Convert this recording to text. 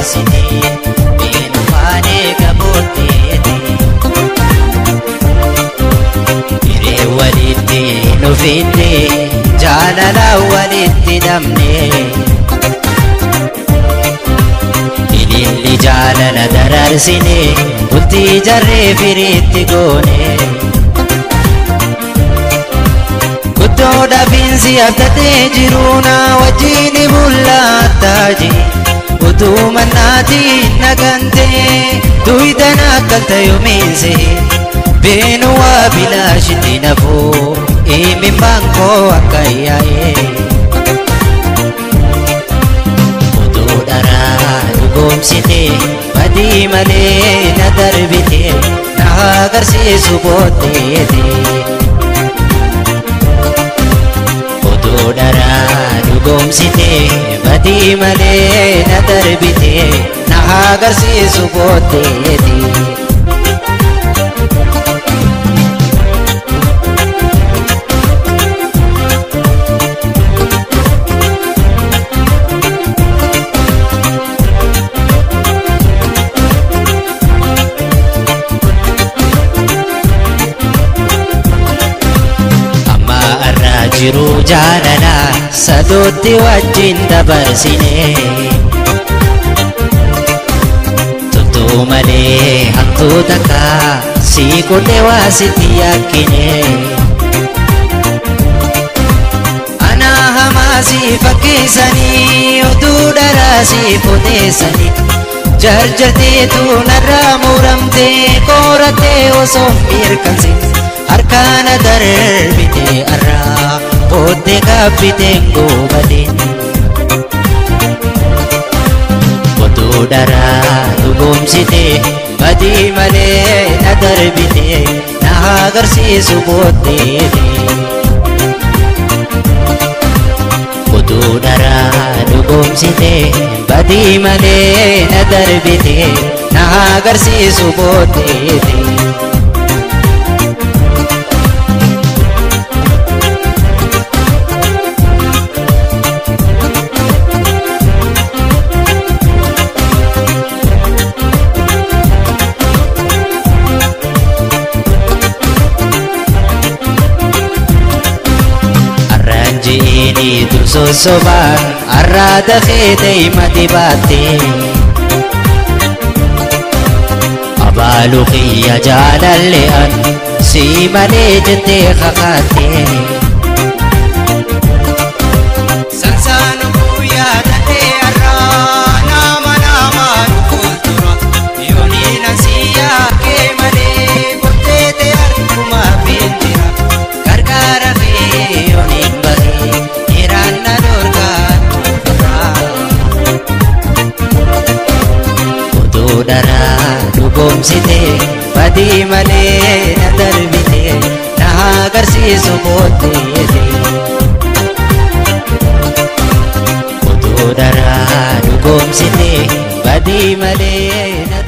dabarsine beenumaan eega booddeeti hiree walitti nu fidde jaalala walitti dhabne ililli jaalala dararsine bultii jarree firiitti goone guddoo dhabiinsi abdatee jiru na wajjin bullaataaji utuu mannaatiin nagantee duydan akkalta yoomiinse beenu waa bilaashitti nafuu imimmaan koo akka yaa'ee utuu dharaa dhugoomsite badii malee na darbite na agarsiisu booddeete utuu dharaa dhugoomsite badii malee na darbite na agarsiisu booddeete amma irraa jiru jaalala sadootti wajjin dabarsine tuttuu malee hattuu takka sii qodhe waa sitti yakkine anaa hamaa sii fakkeessanii utuu dharaa sii odeessanii jarjateetu narraa muramtee koorattee osoo mirkansin harkaana darbite arraa booddee gaabbiteen goobateen utuu dharaa dhugoomsite badii malee na darbite na agarsiisu booddeete utuu dharaa dhugoomsite badii malee na darbite na agarsiisu booddeete arraan ji'ini dur sossobaan arraa dafee deema dibaatte abaalu kiyya jaalalle an sii malee jettee kakaatte sansaanu guyyaa dadhee arraa nama namaan fuuldura yooniin ansii yaakee malee kotteete harkuma fiintira gargaara fee yooniin bahee dhiiraan na dorgaan utuu dharaa dhugoomsite badii malee na darbite na agarsiisu booddeete utuu dharaa dhugoomsite badii malee na